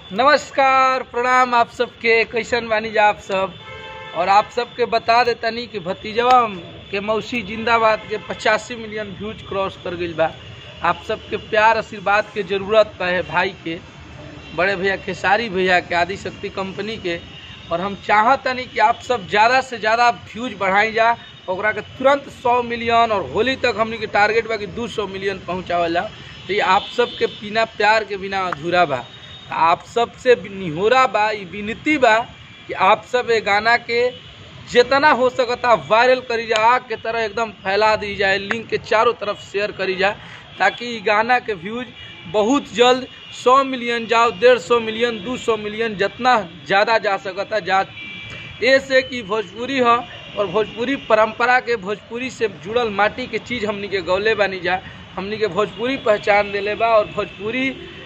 नमस्कार प्रणाम आप सबके कैसन बानी जा आप सब और आप सबके बता देतनी कि भतीजवा के मौसी जिंदाबाद के पचासी मिलियन व्यूज क्रॉस कर गईल बा आप सबके प्यार आशीर्वाद के जरूरत बा है भाई के बड़े भैया खेसारी भैया के आदि शक्ति कंपनी के और हम चाहतनी कि आप सब ज़्यादा से ज़्यादा व्यूज बढ़ाई जा ओकरा के तुरंत 100 मिलियन और होली तक हमनी के टारगेट बा कि 200 मिलियन पहुंचावल जा तो ये आप सबके बिना प्यार के बिना अधूरा बा आप सबसे निहोरा बा ई विनती बा कि आप सब ये गाना के जितना हो सकता वायरल करी जा आग के तरह एकदम फैला दी जाए लिंक के चारों तरफ शेयर करी जा ताकि ई गाना के व्यूज बहुत जल्द 100 मिलियन जाओ डेढ़ सौ मिलियन 200 मिलियन जितना ज़्यादा जा सकता जा ऐसे कि भोजपुरी ह और भोजपुरी परंपरा के भोजपुरी से जुड़ल माटी के चीज़ हमनी के गौले बानी जा हमनी के भोजपुरी पहचान दिले बा और भोजपुरी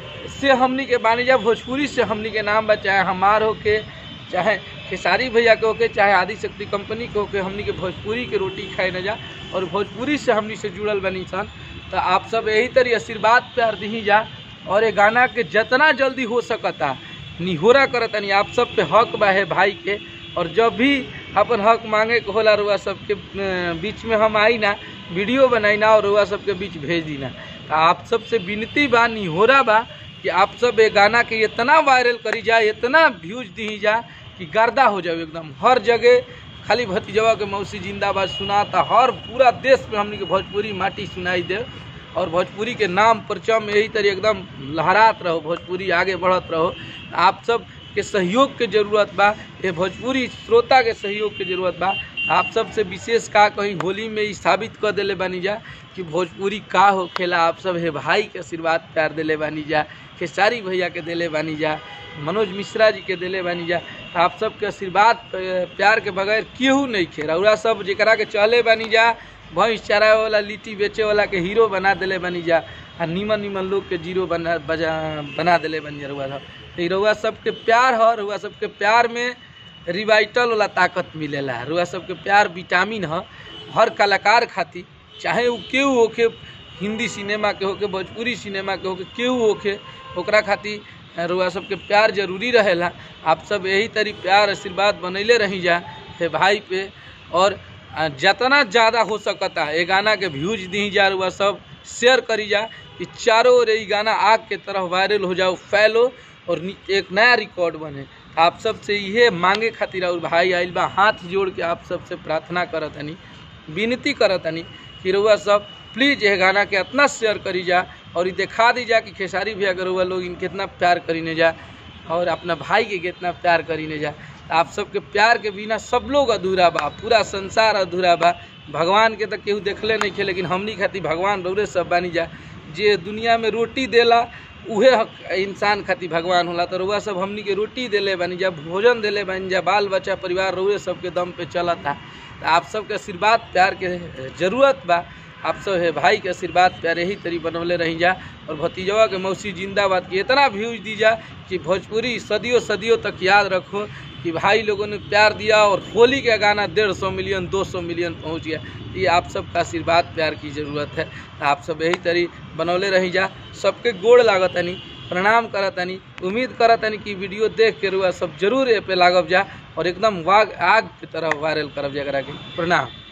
से हमनी के बानी जा भोजपुरी से हमनी के नाम बा चाहे हमार होके चाहे खेसारी भैया के होके चाहे आदि शक्ति कंपनी के होके हमनी के भोजपुरी के रोटी खाए न जा और भोजपुरी से हमनी से जुड़ल बनी सन तो आप सब यही तरी आशीर्वाद प्यार दी जा और ये गाना के जितना जल्दी हो सकता निहोरा करतनी आप सब पे हक बा है भाई के और जब भी अपन हक मांगे के होला रुआ सबके अ, बीच में हम आई ना वीडियो बनाई ना और रुआ सबके बीच भेज दी ना तो आप सबसे विनती बा निहोरा बा कि आप सब ये गाना के इतना वायरल करी जा इतना व्यूज दी जा कि गर्दा हो जाओ एकदम हर जगह खाली भतीजवा के मौसी जिंदाबाद सुनाता हर पूरा देश में हमनी के भोजपुरी माटी सुनाई दे और भोजपुरी के नाम परचम यही तरह एकदम लहरात रहो भोजपुरी आगे बढ़त रहो आप सब के सहयोग के जरूरत बा ये भोजपुरी श्रोता के सहयोग के जरूरत बा आप सबसे विशेष का कहीं होली में ई साबित कर दिले बानी जा कि भोजपुरी का हो खेला आप सब हे भाई के आशीर्वाद प्यार दिले बानी जा खेसारी भैया के दिले बानी जा मनोज मिश्रा जी के दिले बानी जा आप सबके आशीर्वाद प- प्यार के बगैर केहू नहीं खे रउरा सब जरा के चले बानी जा भैंस चरावे वाला लिट्टी बेचे वाला के हीरो बना दिले बानी जा आ निमन निमन लोग के जीरो बना बजा बना दिले बानी जा रउआ सब तो ई रउआ सबके प्यार ह रउआ सबके प्यार में रिवाइटल वाला ताकत मिलेला रुआ सबके प्यार विटामिन ह हर कलाकार खातिर चाहे वो केहू होके हिंदी सिनेमा के होके भोजपुरी सिनेमा के होके केहू होके ओकरा खातिर रुआ सबके प्यार जरूरी रहेला आप सब यही तरी प्यार आशीर्वाद बनैले रही जा हे भाई पे और आ, जितना ज़्यादा हो सकता ये गाना के व्यूज दी जा रुआ सब शेयर करी जा कि चारों ओर ये गाना आग के तरह वायरल हो जाओ फैलो और नी- एक नया रिकॉर्ड बने आप सबसे इहे मांगे खातिर और भाई आइल बा हाथ जोड़ के आप सबसे प्रार्थना करत हनी विनती करत हनी कि रउआ सब प्लीज़ यह गाना के इतना शेयर करी जा और ये दिखा दी जा कि खेसारी भैया के रउआ लोग इनके इतना प्यार करीने जा और अपना भाई के कितना प्यार करीने जा आप सबके प्यार के बिना सब लोग अधूरा बा पूरा संसार अधूरा बा भगवान के तो केहू देखले नहीं खे लेकिन हमनी खातिर भगवान रौरे सब बानी जा जे दुनिया में रोटी देला उहे हक- इंसान खातिर भगवान होला तो रउआ सब हमनी के रोटी देले बानी जा भोजन देले बानी जा बाल बच्चा परिवार रउए सबके दम पे चलता तो आप सबके आशीर्वाद प्यार के जरूरत बा आप सब है भाई के आशीर्वाद प्यार यही तरी बनवले रही जा और भतीजवा के मौसी जिंदाबाद के इतना व्यूज दी जा कि भोजपुरी सदियों सदियों तक याद रखो कि भाई लोगों ने प्यार दिया और होली का गाना डेढ़ सौ मिलियन दो सौ मिलियन पहुंच गया ये आप सबका आशीर्वाद प्यार की ज़रूरत है आप सब यही तरी बनौले रही जा सबके गोड़ लागतनी प्रणाम करतनी उम्मीद करतनी कि वीडियो देख के रुआ सब जरूर ए पे लागब जा और एकदम वाग आग की तरह वायरल करब जा एकरा के प्रणाम